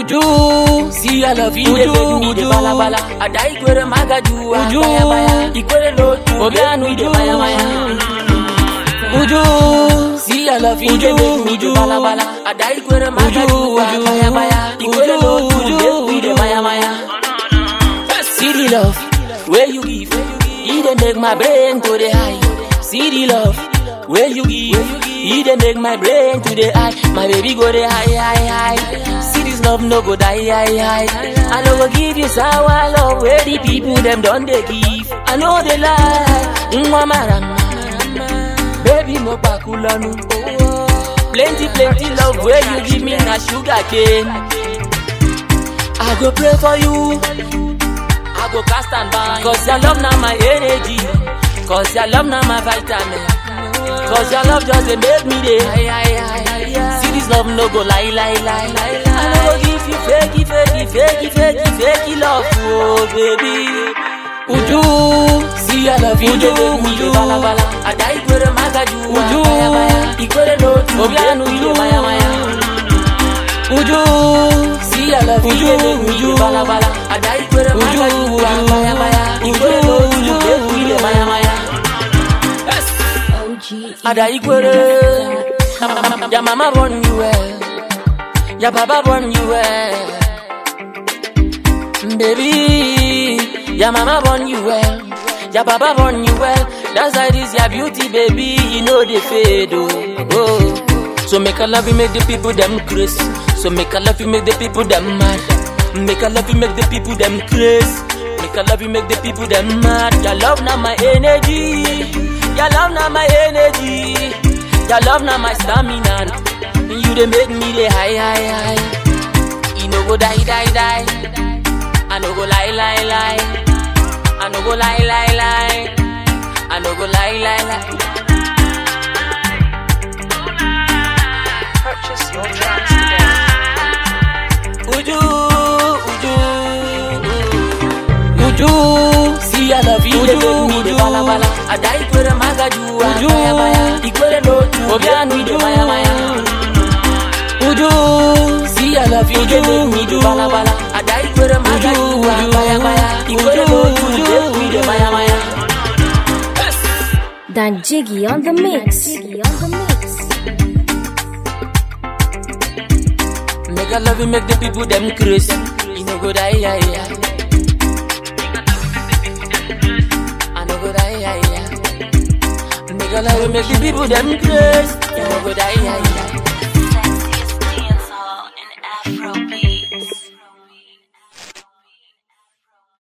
Uju, See I love you, Uju, they make me the Uju. bala bala. Ada ikwere magaju, ah, Uju. baya baya. Ikwere no tu, Obianu, make me the Uju. baya baya. Uju, See I love you, they Uju, make me the Uju. bala bala. Ada ikwere magaju, ah, Uju. baya baya. Ikwere no tu, Uju, make me the baya baya. See the love where you give, he dey make my brain to the high. See the love where you give, he dey make my brain to the high. My baby go the high, high, high. See this love no go die, high, high. I no go give you sour love where the people them done they give. I know they lie, Mwa marama. baby mo pakulanu. Plenty, plenty love where you give me na sugar cane. I go pray for you. I go cast and bind. Cause your love now my energy. Cause your love now my vitamin. Cause your love just dey make me day. See this love no go lie, lie, lie. I no go give you fakey, fakey, fakey, fakey, fakey love, oh baby. Uju, See I love you, Uju, they make me Uju. dey bala bala. Ada ikwere magaju, Uju. baya baya. Ikwere no tu, Obianu, make me dey Uju. maya maya. Uju, See I love you, Uju, they make me dey Uju. bala bala. Ada ikwere Uju, magaju, Uju. baya baya. Ikwere no tu, Uju. make me dey maya maya. OG. Ada ikwere. Your mama born you well. Your papa born you well. Baby, your mama born you well. Your papa born you well. That's why this your beauty, baby. You know they fade, oh. oh. So make a love you make the people them crazy. So make a love you make the people them mad. Make a love you make the people them crazy. Make a love you make the people them mad. Your love now my energy. Your love now my energy. Your love now my stamina. You they make me the high, high, high. You no go die, die, die. I no go lie, lie, lie. I no go lie, lie, lie. I no go lie, lie, lie. Purchase your tracks today. Uju, uju, Uju, See I love you, they Uju, make me the Uju. bala bala. Ada ikwere magaju, Uju. baya baya. Ikwere no tu, Obianu, make me the Uju. maya maya. Uju, See I love you, they make me the Uju. bala bala. Ada ikwere magaju, Uju. baya baya. Ikwere no tu, Uju. make me the maya maya. Dan Jiggy on the mix. Jiggy on the mix. Make a love you make the people them crazy. You no go die, yeah, yeah. I no go die, yeah, yeah. Make a love you make the people them crazy. You no go die, yeah, yeah.